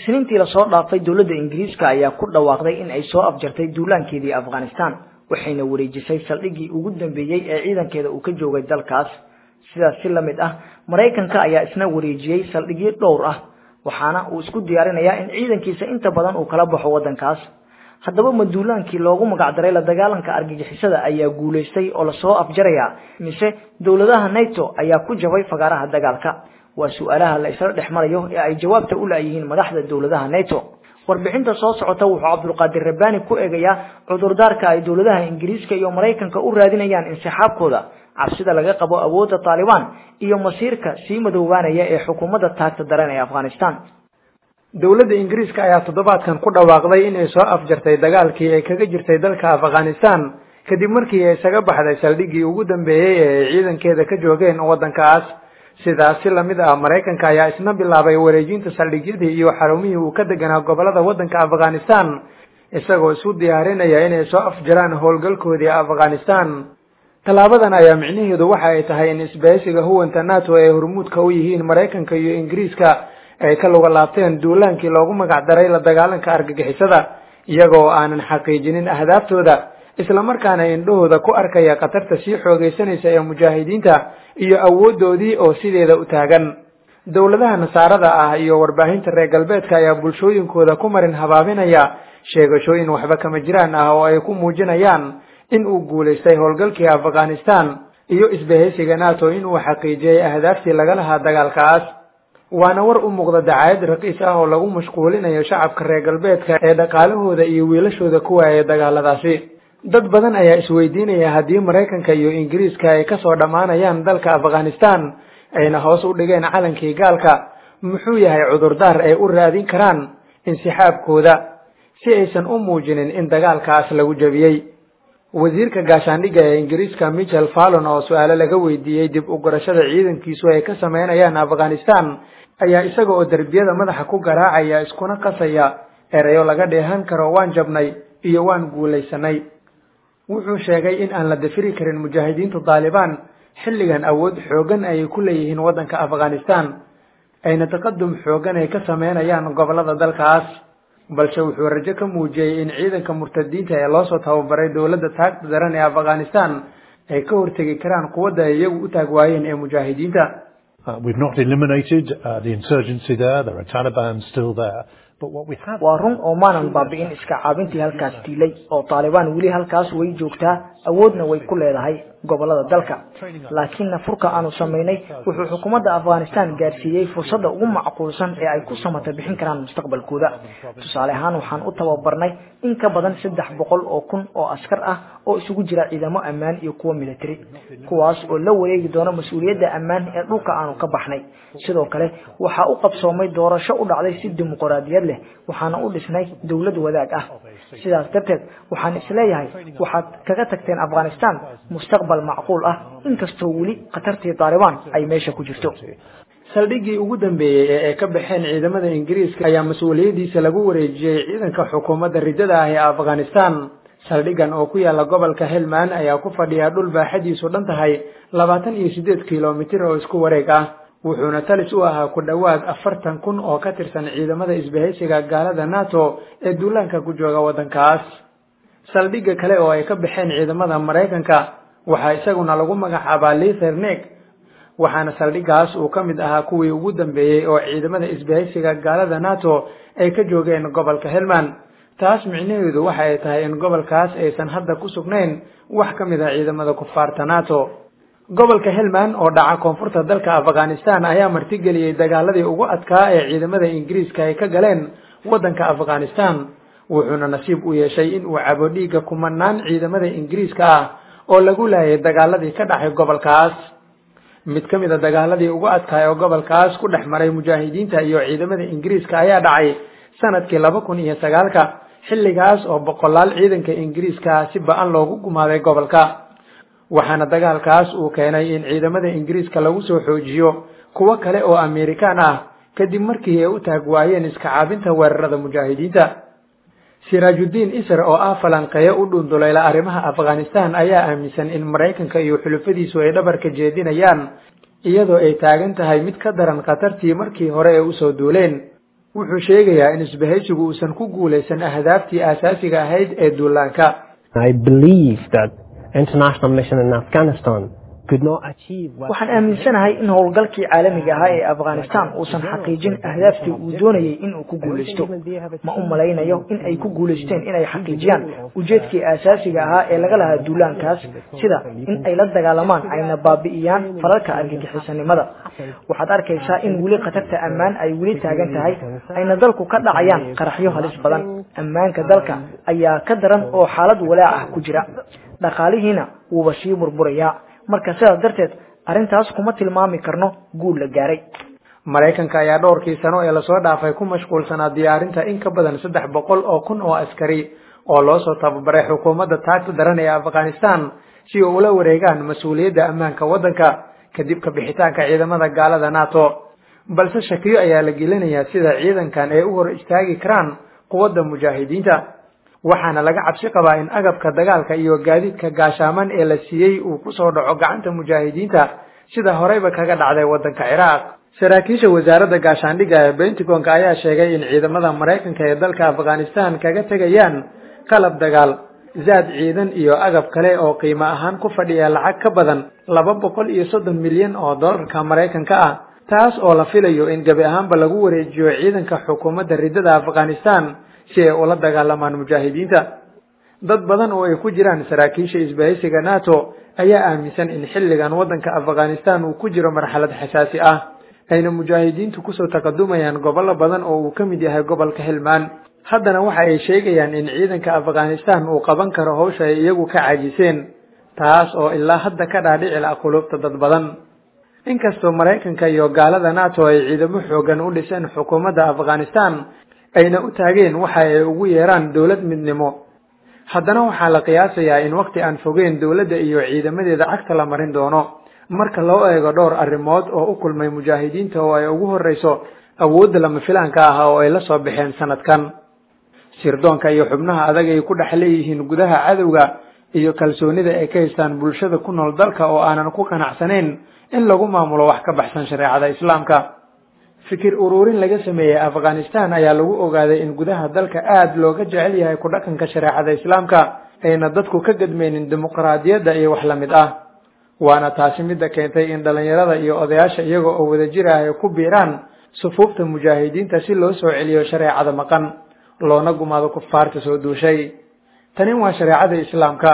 isniintii lasoo dhaafay dowladda ingiriiska ayaa ku dhawaaqday in ay soo afjartay duulaankeedii afghanistan waxayna wareejisay saldhiggii ugu dambeeyey ee ciidankeeda uu ka joogay dalkaas sidaas si la mid ah maraykanka ayaa isna wareejiyey saldhigyo dhowr ah waxaana uu isku diyaarinayaa in ciidankiisa inta badan uu kala baxo waddankaas haddaba ma duulaankii loogu magacdaray la dagaalanka argagixisada ayaa guulaystay oo lasoo afjaraya mise dowladaha nato ayaa ku jabay fagaaraha dagaalka waa su-aalaha la isla dhex marayo ee ay jawaabta u laayihiin madaxda dowladaha nato warbixinta soo socota wuxuu cabdulqaadir rabbaani ku eegayaa cudurdaarka ay dowladaha ingiriiska iyo maraykanka u raadinayaan insixaabkooda cabsida laga qabo awoodda taalibaan iyo masiirka sii madoobaanaya ee xukuumadda taagta daran ee afghanistan dowladda ingiriiska ayaa toddobaadkan ku dhawaaqday in ay soo afjartay dagaalkii ay kaga jirtay dalka afghanistan kadib markii ay isaga baxday saldhiggii ugu dambeeyey ee ay ciidankeeda ka joogeen waddankaas sidaas si lamid ah maraykanka ayaa isna bilaabay wareejinta saldhigyadii iyo xarumihii uu ka deganaa gobolada waddanka afghanistan isagoo isu diyaarinaya inay soo afjaraan howlgalkoodii afghanistan tallaabadan ayaa micnaheedu waxa ay tahay in isbahaysiga huwanta nato ay hormuudka u yihiin maraykanka iyo ingiriiska ay ka luga laabteen duulaankii loogu magac daray la dagaalanka argagixisada iyagoo aanan xaqiijinin ahdaaftooda islamarkaana indhahooda ku arkaya khatarta sii xoogaysanaysa ee mujaahidiinta iyo awooddoodii oo sideeda u taagan dowladaha nasaarada ah iyo warbaahinta reer galbeedka ayaa bulshooyinkooda ku marin habaabinaya sheegashooyin waxba kama jiraan ah oo ay ku muujinayaan in uu guulaystay howlgalkii afghanistan iyo isbahaysiga nato inuu xaqiijiyey ahdaaftii laga lahaa dagaalkaas waana war u muuqda dacaayad raqiis ah oo lagu mashquulinayo shacabka reer galbeedka ee dhaqaalahooda iyo wiilashooda ku waayay dagaaladaasi dad badan ayaa isweydiinaya haddii maraykanka iyo ingiriiska ay kasoo dhammaanayaan dalka afghanistan ayna hoos u dhigeen calankii gaalka muxuu yahay cudurdaar ay u raadin karaan insixaabkooda si aysan u muujinin in dagaalkaas lagu jebiyey wasiirka gaashaandhigga ee ingiriiska michel fallon oo su-aalo laga weydiiyey dib u gurashada ciidankiisu ay ka sameynayaan afghanistan ayaa isaga oo derbiyada madaxa ku garaacaya iskuna qasaya erayo laga dheehan karo waan jabnay iyo waan guulaysanay wuxuu sheegay in aan la dafiri karin mujaahidiintu taalibaan xilligan awood xooggan ayay ku leeyihiin waddanka afghanistan ayna taqadum xooggan ay ka sameynayaan gobolada dalkaas balse wuxuu rajo ka muujiyey in ciidanka murtadiinta ee loosoo tababaray dowladda taagta daran ee afghanistan ay ka hortegi karaan quwadda ay iyagu u taag waayeen ee mujaahidiinta waa run oo maanan baabi'in iska caabintii halkaas diilay oo taalibaan weli halkaas way joogtaa awoodna way ku leedahay gobolada dalka laakiinna furka aanu samaynay wuxuu xukuumadda afghanistan gaarsiiyey fursadda ugu macquulsan ee ay ku samata bixin karaan mustaqbalkooda tusaale ahaan waxaan u tababarnay in ka badan saddex boqol oo kun oo askar ah oo isugu jira ciidamo ammaan iyo kuwa military kuwaas oo la wareegi doona mas-uuliyadda ammaan ee dhulka aanu ka baxnay sidoo kale waxaa u qabsoomay doorasho u dhacday si dimuqraadiyad leh waxaana u dhisnay dowlad wadaag ah sidaas darteed waxaan isleeyahay waxaad kaga tagteen afghanistan mustaqbal macquul ah inkastoo weli khatartii taalibaan ay meesha ku jirto saldhiggii ugu dambeeyey ee ay ka baxeen ciidamada ingiriiska ayaa mas-uuliyaddiisa lagu wareejiyey ciidanka xukuumadda riddada ah ee afghanistan saldhiggan oo ku yaala gobolka helmand ayaa ku fadhiyaa dhul baaxadiisu dhan tahay labaatan iyo siddeed kilomitir oo isku wareeg ah wuxuuna talis u ahaa ku dhowaad afartan kun oo ka tirsan ciidamada isbahaysiga gaalada nato ee duulaanka ku jooga waddankaas saldhigga kale oo ay ka baxeen ciidamada maraykanka waxaa isaguna lagu magacaabaa lithernek waxaana saldhiggaas uu ka mid ahaa kuwii ugu dambeeyey oo ciidamada isbahaysiga gaalada nato ay ka joogeen gobolka helmand taas micnaheedu waxa ay tahay in gobolkaas aysan hadda ku sugnayn wax ka mid ah ciidamada kufaarta nato gobolka helmand oo dhaca koonfurta dalka afghanistan ayaa martigeliyey dagaaladii ugu adkaa ee ciidamada ingiriiska ay ka galeen waddanka afghanistan wuxuuna nasiib u yeeshay in uu cabo dhiigga kumanaan ciidamada ingiriiska ah oo lagu laayay dagaaladii ka dhacay gobolkaas mid ka mid a dagaaladii ugu adkaay oo gobolkaas ku dhex maray mujaahidiinta iyo ciidamada ingiriiska ayaa dhacay sanadkii laba kun iyo sagaalka xilligaas oo boqolaal ciidanka ingiriiska si ba-an loogu gumaaday gobolka waxaana dagaalkaas uu keenay in ciidamada ingiriiska lagu soo xoojiyo kuwo kale oo amerikaan ah kadib markii ay u taag waayeen iska caabinta weerarada mujaahidiinta siraajuddiin isr oo ah falanqeeyo u dhundulayla arrimaha afghanistan ayaa aaminsan in maraykanka iyo xulufadiisu ay dhabarka jeedinayaan iyadoo ay taagan tahay mid ka daran khatartii markii hore ee usoo duuleen wuxuu sheegayaa in isbahaysigu uusan ku guulaysan ahdaaftii aasaasiga ahayd ee duulaanka waxaan aaminsanahay in howlgalkii caalamiga ahaa ee afghanistan uusan xaqiijin ahdaaftii uu doonayay inuu ku guulaysto ma u malaynayo in ay ku guulaysteen inay xaqiijiyaan ujeedkii aasaasiga ahaa ee laga lahaa duulaankaas sida in ay la dagaalamaan ayna baabi'iyaan falalka argagixisanimada waxaad arkaysaa in weli khatarta ammaan ay weli taagan tahay ayna dalku ka dhacayaan qaraxyo halis badan ammaanka dalka ayaa ka daran oo xaalad walaac ah ku jira dhaqaalihiina wuuba sii burburayaa marka sidaas darteed arrintaas kuma tilmaami karno guul la gaaray maraykanka ayaa dhowrkii sano ee lasoo dhaafay ku mashquulsanaa diyaarinta in ka badan saddex boqol oo kun oo askari oo loo soo tababaray xukuumadda taagta daran ee afghanistan si ay ula wareegaan mas-uuliyadda ammaanka waddanka kadib ka bixitaanka ciidamada gaalada nato balse shakiyo ayaa la gelinayaa sida ciidankan ay u hor istaagi karaan quwadda mujaahidiinta waxaana laga cabsi qabaa in agabka dagaalka iyo gaadiidka gaashaaman ee la siiyey uu kusoo dhaco gacanta mujaahidiinta sida horeyba kaga dhacday waddanka ciraaq saraakiisha wasaaradda gaashaandhigga ee bentagonka ayaa sheegay in ciidamada maraykanka ee dalka afghanistan kaga tegayaan qalab dagaal zaad ciidan iyo agab kale oo qiimo ahaan ku fadhiya lacag ka badan laba boqol iyo soddon milyan oo dollarka maraykanka ah taas oo la filayo in gebi ahaanba lagu wareejiyo ciidanka xukuumadda riddada afghanistan si ay ula dagaalamaan mujaahidiinta dad badan oo ay ku jiraan saraakiisha isbahaysiga nato ayaa aaminsan in xilligan waddanka afghanistan uu ku jiro marxalad xasaasi ah ayna mujaahidiintu kusoo taqadumayaan gobollo badan oo uu ka mid yahay gobolka hilmaan haddana waxa ay sheegayaan in ciidanka afghanistan uu qaban karo hawsha ay iyagu ka caajiseen taas oo ilaa hadda ka dhaadhici la quluubta dad badan inkastoo maraykanka iyo gaalada nato ay ciidamo xoogan u dhiseen xukuumadda afghanistan ayna u taageen waxa ay ugu yeeraan dowlad midnimo haddana waxaa la qiyaasayaa in waqti aan fogeen dowladda iyo ciidamadeeda cagta la marin doono marka loo eego dhowr arrimood oo u kulmay mujaahidiinta oo ay ugu horreyso awoodda lama filaanka ah oo ay la soo baxeen sanadkan sirdoonka iyo xubnaha adag ay ku dhex leeyihiin gudaha cadowga iyo kalsoonida ay ka haystaan bulshada ku nool dalka oo aanan ku qanacsanayn in lagu maamulo wax ka baxsan shareecada islaamka fikir ururin laga sameeyey afghanistan ayaa lagu ogaaday in gudaha dalka aada looga jecel yahay ku dhaqanka shareecada islaamka ayna dadku ka gadmaynin dimuqraadiyadda iyo wax la mid ah waana taasi midda keentay in dhallinyarada iyo odayaasha iyaga oo wadajir ah ay ku biiraan sufuufta mujaahidiinta si loo soo celiyo shareecada maqan loona gumaado kufaarta soo duushay tani waa shareecada islaamka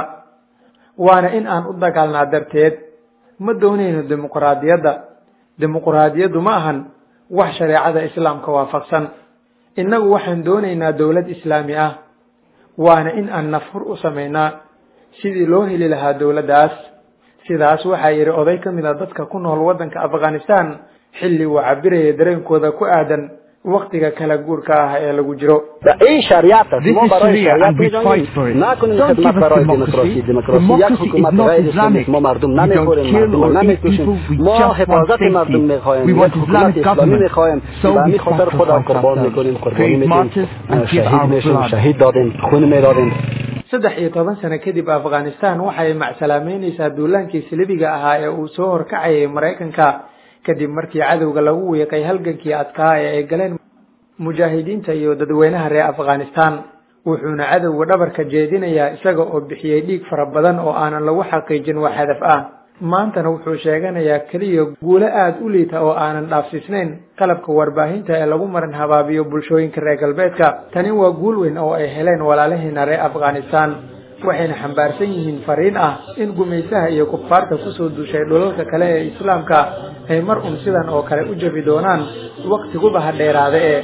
waana in aan u dagaalnaa darteed ma doonayno dimuqraadiyadda dimuqraadiyaddu ma ahan wax shareecada islaamka waafaqsan innagu waxaan doonaynaa dowlad islaami ah waana in aan nafhur u samaynaa sidii loo heli lahaa dowladdaas sidaas waxaa yidhi oday ka mid a dadka ku nool waddanka afghanistan xilli uu cabiraya dareenkooda ku aadan waktiga kala guurka ah ee lagu jiro این شریعت است ما برای شریعت میجنگیم نکنیم خدمت برای دموکراسی دموکراسی یک حکومت غیر اسلامی ما مردم نمیخوریم مردم رو نمیکشیم ما حفاظت مردم میخواهیم یک حکومت اسلامی میخواهیم و همین خاطر خود قربان میکنیم قربانی میدیم شهید میشیم شهید دادیم خون میدادیم saddex iyo toban sano kadib afghanistan waxay macsalaameynaysaa duulaankii silibiga ahaa ee uu soo horkacayay maraykanka kadib markii cadowga lagu wiiqay halgankii adkaa ee ay galeen mujaahidiinta iyo dadweynaha reer afghanistan wuxuuna cadowga dhabarka jeedinayaa isaga oo bixiyey dhiig fara badan oo aanan lagu xaqiijin wax hadaf ah maantana wuxuu sheeganayaa keliya guulo aada u liita oo aanan dhaafsiisnayn qalabka warbaahinta ee lagu marin habaabiyo bulshooyinka reer galbeedka tani waa guul weyn oo ay heleen walaalaheena reer afghanistan waxayna xambaarsan yihiin fariin ah in gumaysaha iyo kufaarta kusoo duushay dhulalka kale ee islaamka ay mar un sidan oo kale u jabi doonaan waktiguba ha dheeraade ee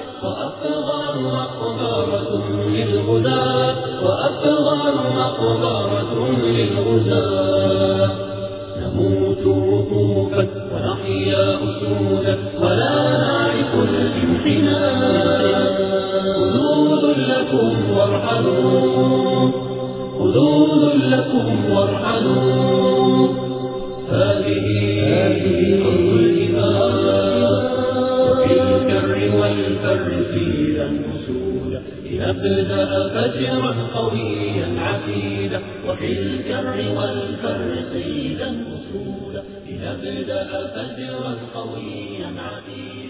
نموت وقوفا ونحيا أسودا ولا نعرف الانحناء خذود لكم وارحلوا خذود لكم وارحلوا هذه أرض الإيمان وفي الكر والفر قيلا أسودا لنبدأ فجرا قويا عتيدا وفي الكر والفر قيلا أسودا لنبدأ فجرا قويا عتيدا